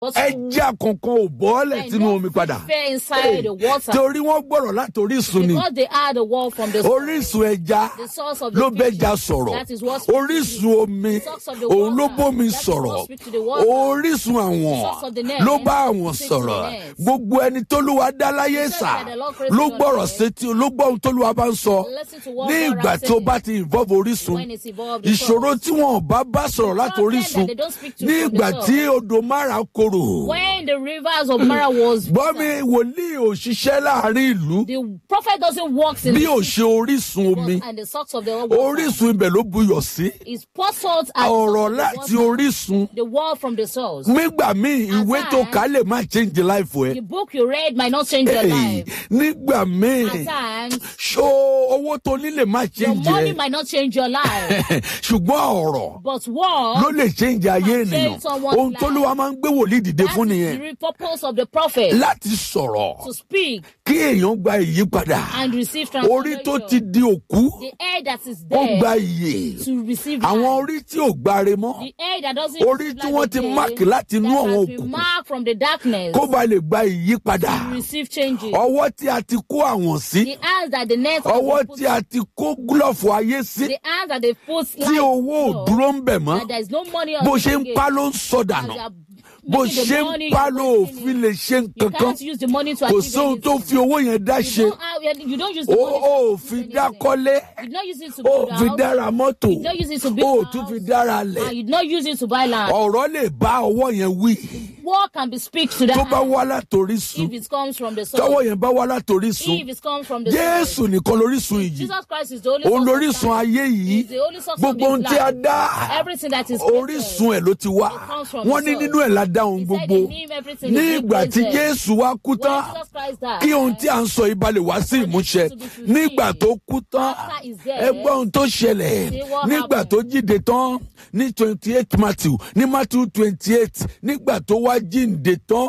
But ẹja kankan ò bọ́ọ̀lẹ̀ and sínú no omi padà fish fell inside the water torí wọ́n gbọ́rọ̀ láti orísun ni because they had the wall from the source. orísun ẹja The source of the ló bẹ́ja fish. sọ̀rọ̀ That is what speaks to orísun omi The source of the òun ló water. bómi That is sọ̀rọ̀ what speaks to the water. orísun àwọn source of the net ló bá àwọn speaks to the sọ̀rọ̀ net. gbogbo ẹni tólúwa dá láyé said sà that the Lord created ló the gbọ́rọ̀ net. sétí ló gbọ́ ohun tólúwa bá ń sọ Listen to what ní God ìgbà has tó said. bá ti involve orísun When it's involved, the ìṣòro source. tí wọn ò bá bá sọ̀rọ̀ láti problem orísun that they don't speak to ní from the ìgbà source. tí odò mara korò When the rivers of Mara was gbọ́ mi wòlíì ò ṣiṣẹ́ láàrin ìlú the prophet doesn't walk in bí the ò ṣe orísun omi and the socks of the water orísun ibẹ̀ ló buyọ̀ sí is pour salt at ọ̀rọ̀ the láti water, orísun the wall from the source. nígbà míì ìwé tó times- kà lè má change life ẹ The book you read might not change your Hey, life. nígbà míì At times, ṣó owó tó ní lè má your change money ẹ might not change your life. ṣùgbọ́n ọ̀rọ̀ But ló what lè change ayé change ènìyàn someone's ohun tó ló wá máa ń gbé wòlíì dìde that fún is nìyẹn the real purpose of the prophet láti sọ̀rọ̀ to speak kí èèyàn gba ìyípadà and receive orí tó ti transformation. di òkú The air that is ó there gba ìyè to receive àwọn life. orí tí ò gbáre mọ́ The air that doesn't Orí receive tí life wọ́n ti again, mark láti inú that àwọn has been òkùnkùn. marked from the darkness kó ba lè gba ìyípadà to receive changes. ọwọ́ tí a ti kó àwọn sí The hands that the net has ọwọ́ been put tí a ti kó gúlọ̀fù ayé sí the hands that they put tí life owó ò on, dúró ń bẹ̀ mọ́ that there is no money on bó the ṣe ń ticket. pa ló ń sọ dànù As they are bó making the ṣe money, ń pa you're ló wasting òfin it. lè ṣe You nǹkan kan can't use the money to kò achieve sóhun tó anything. fi owó yẹn dá You ṣe don't, have, you don't use the ó money ó to fi achieve dá anything. kọ́lé You don't use it to ó build fi house. dára mọ́tò You don't use it to ó build tún house. fi dára lẹ̀ And you don't use it to buy land. ọ̀rọ̀ lè bá ọwọ́ yẹn wí What can be speak to that tó bá hand wá látòrísun if it comes from the source? tọ́wọ́ yẹn bá wá látòrísun If it comes from the source. jésù nìkan lórísun yìí Jesus Christ is the only òun source of lórísun life. ayé yìí He's the only source of gbogbo ohun this tí a life. dá Everything that is created. orísun ẹ̀ ló ti wá It comes from wọ́n ní the nínú ẹ̀ la dá ohun He said gbogbo in him everything ní is ìgbà tí created. jésù wá kú When tán Jesus Christ died, kí ohun tí à ń sọ yìí balẹ̀ wá sí ìmúṣẹ to be fulfilled. nígbà tó kú tán After he's dead, ẹ gbọ́ ohun tó ṣẹlẹ̀ see what nígbà happened. tó jíde tán ní twenty eight matthew ní matthew twenty eight nígbà tó wá jíǹde tán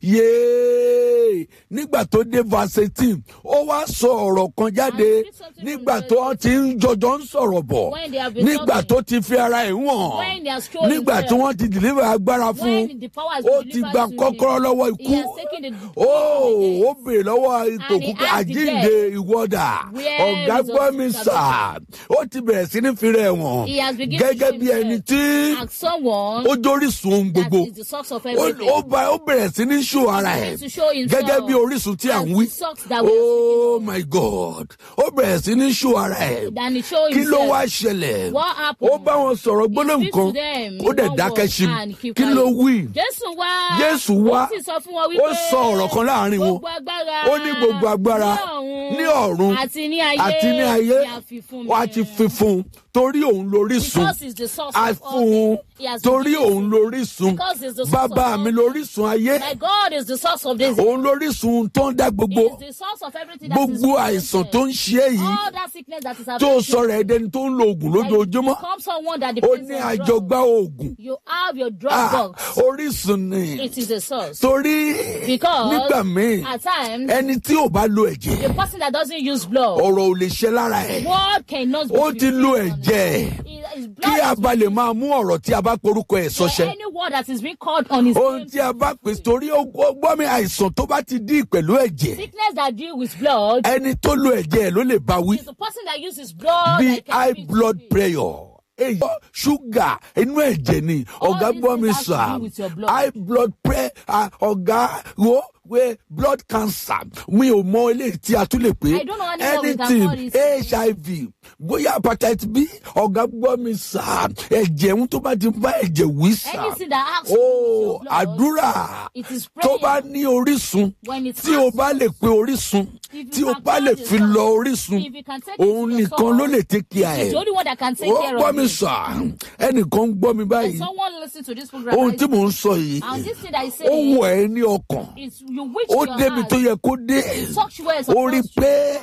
yéé nígbà tó dé verse eighteen ó wá sọ ọ̀rọ̀ kan jáde And speak something from nígbà the- tó ti ń jọjọ ń sọ̀rọ̀ bọ̀ When they have been nígbà talking. tó ti fi ara ẹ̀ When wọ̀n they are showing nígbà tí them. wọ́n ti deliver agbára fún un When the power has ó been ti delivered gba to him, kọ́kọ́rọ́ lọ́wọ́ he ikú has taken the ó ó béèrè lọ́wọ́ ipò And he kúkú asked the àjíǹde ìwọ́dà Where ọ̀gá is gbọ́ your mi sà ó ti bẹ̀rẹ̀ sí ní fìrẹ̀ wọ̀n He has begun to gẹ́gẹ́ show bí ẹni himself tí as someone ó jórísun ohun that gbogbo is the source of ó everything. ó bá- ó bẹ̀rẹ̀ sí ní ṣó ara ẹ̀ begins to show himself gẹ́gẹ́ bí orísun tí à ń as wí the source that we are oh my god ó bẹ̀rẹ̀ sí ní ṣó ara ẹ̀ Then he show kí ló himself. wá ṣẹlẹ̀ What happened? ó bá wọn sọ̀rọ̀ gbólóhùn speaks kan to them ó dẹ̀ in dákẹ́ one sí word and mi keep kí ló quiet. wí Jésù wá. Jésù wá. Ó sì sọ fún wọn ó wípé. sọ ọ̀rọ̀ kan láàrin wọn Gbogbo agbára. ó ní gbogbo agbára ní ọ̀run Àti ní ayé. àti ní ayé ni a fi fún mi. wọ́n á ti fi fún un torí òun lórísun Because he's the source a of all fún un things. He has torí given òun lórísun Because he's the source bàbá of mi all lórísun ayé My God is the source of this. òun lórísun tó ń dá He gbogbo is the source of everything that is gbogbo àìsàn tó ń ṣe é yìí All that sickness that is tó affecting sọ̀rọ̀ ẹ̀dẹ́ni tó ń lo oògùn lójoojúmọ́ Become someone that ó depends ní on àjọgbá drugs. oògùn You have your drug Ah, box. orísun ni It is a source. torí Because nígbà míì at times, ẹni tí ò bá lo ẹ̀jẹ̀ the person that doesn't use blood, ọ̀rọ̀ ò lè ṣe lára ẹ̀ word cannot be ó ti lo fulfilled on ẹ̀jẹ̀ it. His blood kí a is bá lè máa mú ọ̀rọ̀ tí a bá porúkọ ẹ̀ for sọṣẹ́ any word that is being called on his ohun name. tí a bá pè torí ó ó gbọ́ mi àìsàn tó bá ti dí pẹ̀lú ẹ̀jẹ̀ Sickness that deal with blood ẹni tó lo ẹ̀jẹ̀ ẹ̀ ló lè bá wí is the person that uses blood. bí that can high speak to blood me. pressure èyí ṣúgà inú ẹ̀jẹ̀ ni All ọ̀gá these gbọ́ mi things have to sà do with your blood. high blood pressure ọ̀gá wo we blood cancer mi ò mọ eléyìí tí a tún lè pè I don't know anyone we can anything call this. hiv bóyá hepatitis b ọ̀gá gbọ́ mi sà ẹ̀jẹ̀ ń tó bá ti bá ẹ̀jẹ̀ wí sà Anything that asks ó you to use your blood, àdúrà it is tó prayer. bá ní orísun When it tí o has bá lè pe orísun If tí you o can bá call lè the fi source, lọ orísun if you can take it to òun the nìkan source, ló lè take care He's the ẹ̀ only one that can take ó care gbọ́ of mi you. sà ẹnìkan ń gbọ́ mi báyìí Someone listen to this program. ohun right tí mò ń sọ yìí And this thing that is ó saying wọ̀ ẹ́ ní ọkàn is you wish ó your débi heart tó yẹ kó dé such words ó rí i pé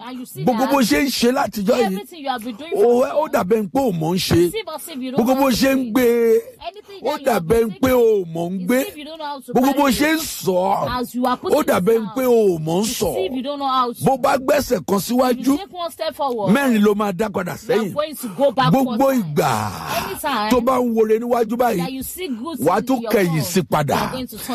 And you see gbogbo that bó ṣe ń ṣe látijọ́ yìí everything you have been doing ó for ó so dàbẹ́ ń pé ò mọ̀ ń ṣe it's as if you don't gbogbo know bó how to ṣe ń do it. gbé Anything ó that you have dàbẹ́ ń been pé taking, ò mọ̀ ń it's gbé as if you don't know how to gbogbo bó manage ṣe ń it. sọ As you are ó putting dàbẹ́ it ń pé down, ò mọ̀ ń it's sọ as if you don't know how to. bó bá gbẹ́sẹ̀ kan If síwájú you take one step forward, mẹ́rin ló máa dá padà you are sẹ́yìn going to go back gbogbo one time. ìgbà Anytime tó bá ń wore níwájú that báyìí you see good wàá things tún in your kẹ̀yìn phone, sí padà you are going to turn